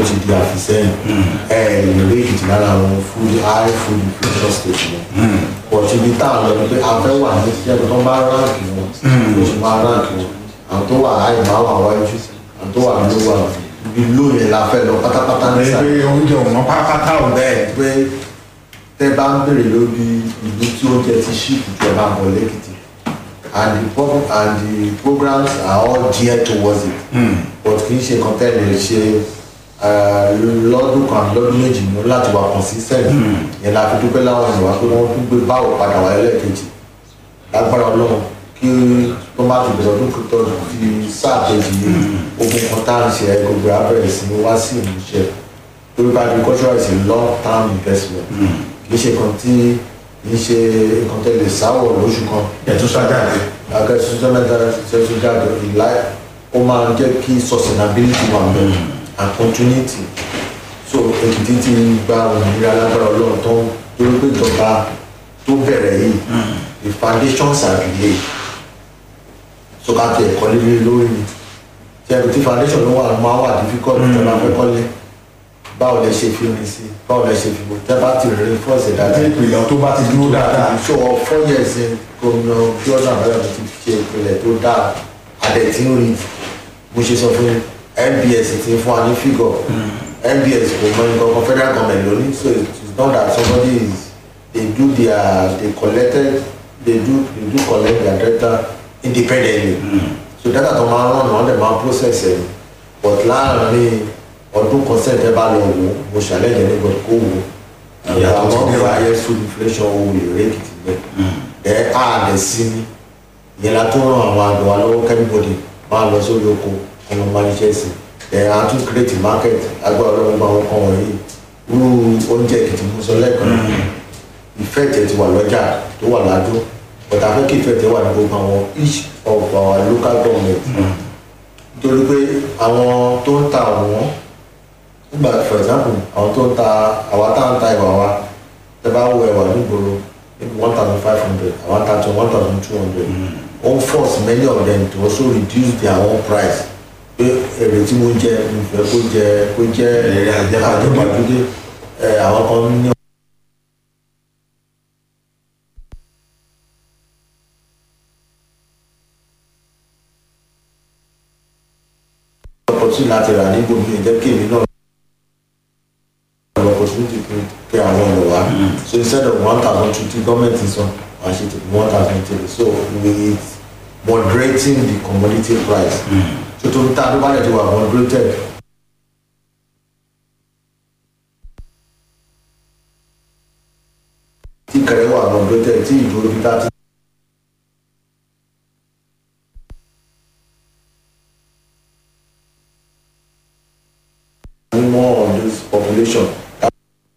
ti di àfisẹ́yìn ẹ lè rí èkìtì lára àwọn food high food future state wọn pọ̀ tí ibi tá à ń lọ ni pé a fẹ́ wà ní tíjẹ́ tó ń bá ráǹkì wọn ló sì máa ráǹkì wọn àwọn tó wà high máa wà wájú àwọn tó wà low wà ibi low yẹn la fẹ́ lọ pátápátá ní pé sàlẹ̀ oúnjẹ òun pátápátá ò bẹ́ẹ̀. pé tẹ́ bá ń béèrè lórí ìlú tí oúnjẹ ti ṣíìpù ju ẹ máa bọ̀ lẹ́kìtì and the pro and the programs are all geared towards it but kì í ṣe nǹkan tẹ́lẹ̀ ṣe eh, lọ́dún kan lọ́dún méjì ní láti wà consistent yẹn la fi dúpẹ́ láwọn ènìyàn wá pé wọ́n tún gbé báwò padà wá lẹ́ẹ̀kejì lágbára ọlọ́run kí tó má ti bẹ̀rẹ̀ ọdún tó fi sáà kejì yìí ogun kan tá à ń ṣe ẹ gbogbo abẹ́rẹ́ sí wá sí ìmúṣẹ torí pé agriculture is a long term investment kì í ṣe nǹkan tí kì í ṣe nǹkan tẹ́lẹ̀ sáwọ̀ lóṣù kan ẹ̀tún sájáde. agriculture mẹ́ta ṣẹ́ṣu jáde ìlà ó máa ń jẹ́ kí sustainability wà bẹ́ẹ̀ and continuity so èkìtì ti gba òmìnira lágbára ọlọ́run tó ń torí pé ìjọba tó bẹ̀rẹ̀ yìí the foundations are laid so ká tẹ ẹ̀kọ́ líle lórí ni tí ẹ̀rù tí foundation ló wà máa wà difficult tí a bá fẹ́ kọ́lé báwo lẹ ṣe fi rin sí báwo lẹ ṣe fi bò tẹ́ bá ti rin fọ́ọ̀sì àti dáadáa ìpìlẹ̀ tó bá ti dúró dáadáa. so four years in gómìnà jordan abẹ́rẹ́ ti ṣe ìpìlẹ̀ tó dáa adẹ̀tí ń rí bó ṣe sọ fún nbs ti fún wa ní figure nbs kò mọ nǹkan kan federal government lónìí so it's not that somebody is they do their they collected they do they do collect their data independently so data tó máa ń rán wọn dẹ̀ máa process ẹ̀ but láàrin ọdún kan sẹ́ńtẹ́ bá lọ wò mo ṣàlẹ́yìn ní gbọdọ̀ kó wò Ìyàtọ̀ ti àwọn dé ọ̀gá báyìí. ayé food inflation owó lè rékìtì bẹ́ẹ̀ ẹ á lẹ̀ sí ní ìyẹn la tó ràn àwọn àgbẹ̀ wa lọ́wọ́ kẹ́míbọ̀dì máa lọ sórí oko ọmọ máníṣẹ́ sí ẹ á tún create market agbára ọlọ́run gba àwọn kan wọ̀nyí irú oúnjẹ èkìtì mú sọ lẹ́ẹ̀kan ìfẹ́ tẹ̀ ti wà lọ́jà tó wà ládó but afẹ́ kí ìfẹ́ tẹ̀ wà ní gbogbo àwọn each of our local government nítorí pé àwọn tó ń ta àwọn nígbà for example àwọn tó ń ta àwa tá à ń ta ìwà wa tẹ bá wo ẹwà nígboro maybe one thousand five hundred àwọn ta to one thousand two hundred ó ń force many of them to also reduce their own price pé èrè tí mo ń jẹ mo fẹ́ kó jẹ kó jẹ Èrè àjẹpàdé. àjẹpàdé ẹ àwọn kan ní. opportunity láti rà ní gbogbo ìjẹ́ kí èmi náà an opportunity to pé àwọn ọ̀rọ̀ wa so instead of one thousand two tí gọ́ọ̀mẹ̀ntì sọ wàá ṣe tèmi one thousand three so with moderating the commodity price so tó ń ta tó bá yẹ ti wà moderated. tí kẹrẹ wà moderated tí ìdúró bí tá ti. more on this population